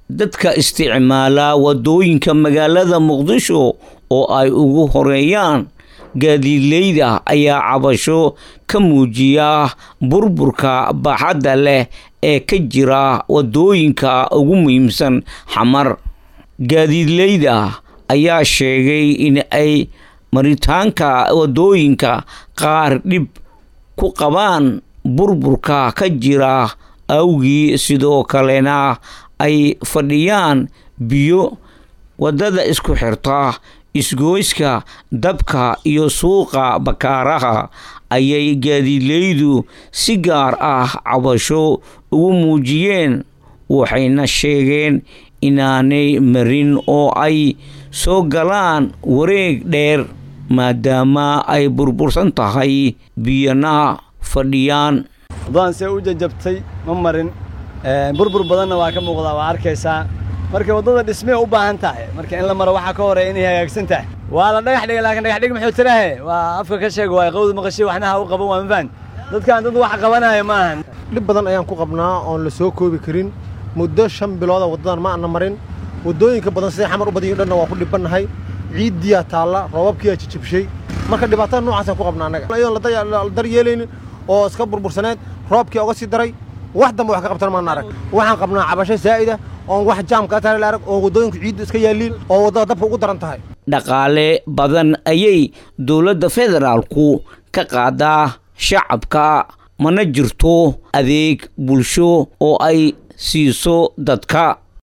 dadka isticmaala waddooyinka magaalada muqdisho oo ay ugu horeeyaan gaadiidleyda ayaa cabasho ka muujiya burburka baaxadda leh ee ka jira waddooyinka ugu muhiimsan xamar gaadiidleyda ayaa sheegay in ay maritaanka waddooyinka qaar dhib ku qabaan burburka ka jira awgii sidoo kalena ay fadhiyaan biyo waddada isku xirta isgoyska dabka iyo suuqa bakaaraha ayay gaadiidleydu si gaar ah cabasho ugu muujiyeen waxayna sheegeen inaanay marin oo ay soo galaan wareeg dheer maadaama ay burbursan tahay biyana fadhiyaan waddadaan see u jajabtay ma marin burbur badanna waa ka muuqdaa waa arkaysaa marka waddada dhismee u baahan tahay marka in la maro waxaa ka horeya inay hagaagsan tahay waa la dhagax dhigay laakiin dhagax dhig muxuu tirahe waa afka ka sheega waa qawda maqashay waxnaha u qaban waa ma fahan dadkaan dad wax qabanaya ma ahan dhib badan ayaan ku qabnaa oon la soo koobi karin muddo shan bilooda waddadan ma ana marin waddooyinka badan siday xamar u badayin dhanna waa ku dhibannahay ciiddiyaa taalla roobabkiyaa jijibshay marka dhibaatada noocaasaan ku qabnaa annaga iyadoon la daryeelaynin oo iska burbursaneed roobkii oga sii daray wax dambe wax ka qabtan maan arag waxaan qabnaa cabasho saa'ida oon wax jaamka taale la arag oon waddooyinka ciiddu iska yaalliin oo waddada dabka ugu daran tahay dhaqaale badan ayay dowladda federaalku ka qaadaa shacabka mana jirto adeeg bulsho oo ay siiso dadka